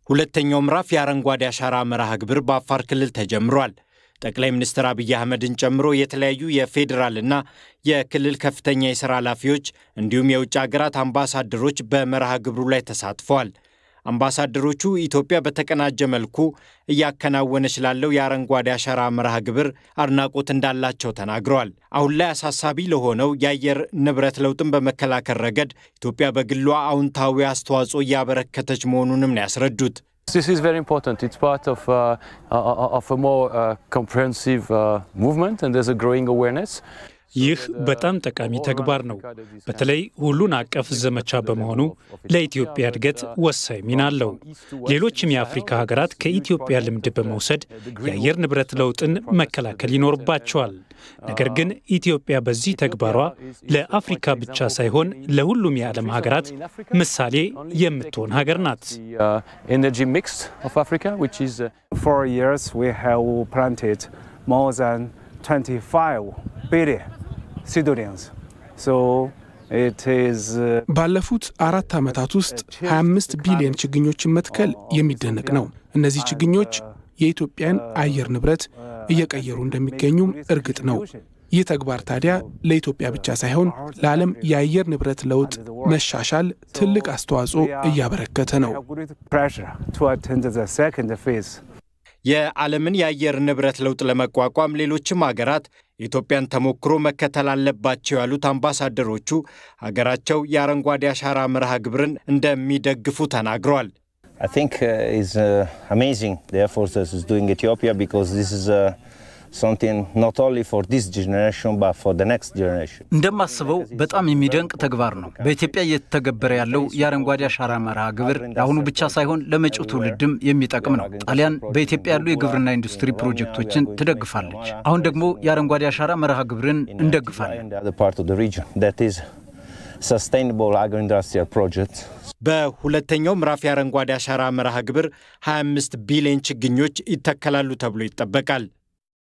ሁለተኛው ምዕራፍ የአረንጓዴ አሻራ መርሃ ግብር በአፋር ክልል ተጀምሯል። ጠቅላይ ሚኒስትር አብይ አህመድን ጨምሮ የተለያዩ የፌዴራልና የክልል ከፍተኛ የሥራ ኃላፊዎች እንዲሁም የውጭ አገራት አምባሳደሮች በመርሃ ግብሩ ላይ ተሳትፈዋል። አምባሳደሮቹ ኢትዮጵያ በተቀናጀ መልኩ እያከናወነች ላለው የአረንጓዴ አሻራ መርሃ ግብር አድናቆት እንዳላቸው ተናግረዋል። አሁን ላይ አሳሳቢ ለሆነው የአየር ንብረት ለውጥን በመከላከል ረገድ ኢትዮጵያ በግሏ አዎንታዊ አስተዋጽኦ እያበረከተች መሆኑንም ነው ያስረዱት። This is very important. It's part of, uh, of a more uh, comprehensive uh, movement and there's a growing awareness. ይህ በጣም ጠቃሚ ተግባር ነው። በተለይ ሁሉን አቀፍ ዘመቻ በመሆኑ ለኢትዮጵያ እድገት ወሳኝ ሚና አለው። ሌሎችም የአፍሪካ ሀገራት ከኢትዮጵያ ልምድ በመውሰድ የአየር ንብረት ለውጥን መከላከል ይኖርባቸዋል። ነገር ግን ኢትዮጵያ በዚህ ተግባሯ ለአፍሪካ ብቻ ሳይሆን ለሁሉም የዓለም ሀገራት ምሳሌ የምትሆን ሀገር ናት። Energy mix of Africa, which is uh, four years we have planted more than 25 billion seedlings. So it is uh, ባለፉት አራት ዓመታት ውስጥ 25 ቢሊዮን ችግኞችን መትከል የሚደነቅ ነው። እነዚህ ችግኞች የኢትዮጵያን አየር ንብረት እየቀየሩ እንደሚገኙም እርግጥ ነው። ይህ ተግባር ታዲያ ለኢትዮጵያ ብቻ ሳይሆን ለዓለም የአየር ንብረት ለውጥ መሻሻል ትልቅ አስተዋጽኦ እያበረከተ ነው። great pressure to attend the second phase. የዓለምን የአየር ንብረት ለውጥ ለመቋቋም ሌሎችም ሀገራት የኢትዮጵያን ተሞክሮ መከተል አለባቸው ያሉት አምባሳደሮቹ ሀገራቸው የአረንጓዴ አሻራ መርሃ ግብርን እንደሚደግፉ ተናግረዋል። I think uh, it's uh, amazing the efforts that is doing Ethiopia because this is uh, something not only for this generation but for the next generation. እንደማስበው በጣም የሚደንቅ ተግባር ነው። በኢትዮጵያ እየተተገበረ ያለው የአረንጓዴ አሻራ መርሃ ግብር ለአሁኑ ብቻ ሳይሆን ለመጪው ትውልድም የሚጠቅም ነው። ጣሊያን በኢትዮጵያ ያሉ የግብርና ኢንዱስትሪ ፕሮጀክቶችን ትደግፋለች። አሁን ደግሞ የአረንጓዴ አሻራ መርሃ ግብርን እንደግፋለን። And the other part of the region that is sustainable agro-industrial project. በሁለተኛው ምዕራፍ የአረንጓዴ አሻራ መርሃ ግብር 25 ቢሊዮን ችግኞች ይተከላሉ ተብሎ ይጠበቃል።